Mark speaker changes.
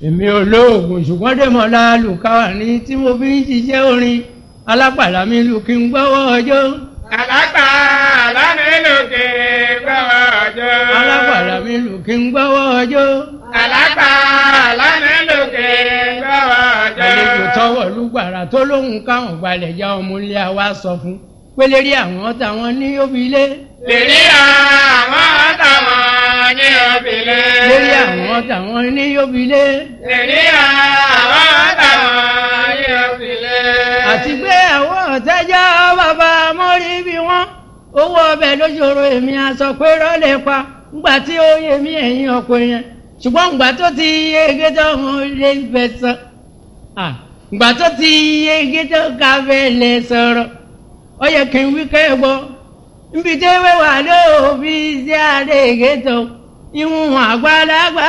Speaker 1: èmi olóògùn ṣùgbọ́n dèmọ̀lá lùkàwà ní tí mo fi ń ṣiṣẹ́ orin alápàdà mi lù kí n gbọ́wọ́ ọjọ́.
Speaker 2: Àlágbà lánìlòkè gbọ́wọ́ ọjọ́.
Speaker 1: alápàdà mi lù kí n gbọ́wọ́ ọjọ́.
Speaker 2: Àlágbà lánìlòkè gbọ́wọ́ ọjọ́.
Speaker 1: àlejò tọwọ́ lùgbàrà tó lóhùn káwọn gbalẹ̀ já ọmọ ilé wa sọ fún pélérí àwọn táwọn ní òbílẹ̀.
Speaker 2: Lèrí àwọn táwọn ní òbílẹ̀.
Speaker 1: lérí àwọn táwọn ní òbílẹ̀.
Speaker 2: Lèrí àwọn táwọn ní òbílẹ̀.
Speaker 1: àti pé àwọn ọ̀tẹ́jọ́ bàbá mọ́rí bí wọ́n owó ọbẹ̀ lóṣòro èmi aṣọ pé rọ́lẹ̀ pa ńgbà tí ó yẹ mí ẹ̀yìn ọkọ yẹn ṣùgbọ́n ńgbà tó ti yege tó hàn lè fẹ́ sọ ńgbà tó ti yege tó ká fẹ́ lè sọ̀rọ̀ ó yẹ kí n wí kẹ́ gbọ́ nbí tí wíwà lóòbí sí àdéhìgé tó ìwọ̀n àgbàlagbà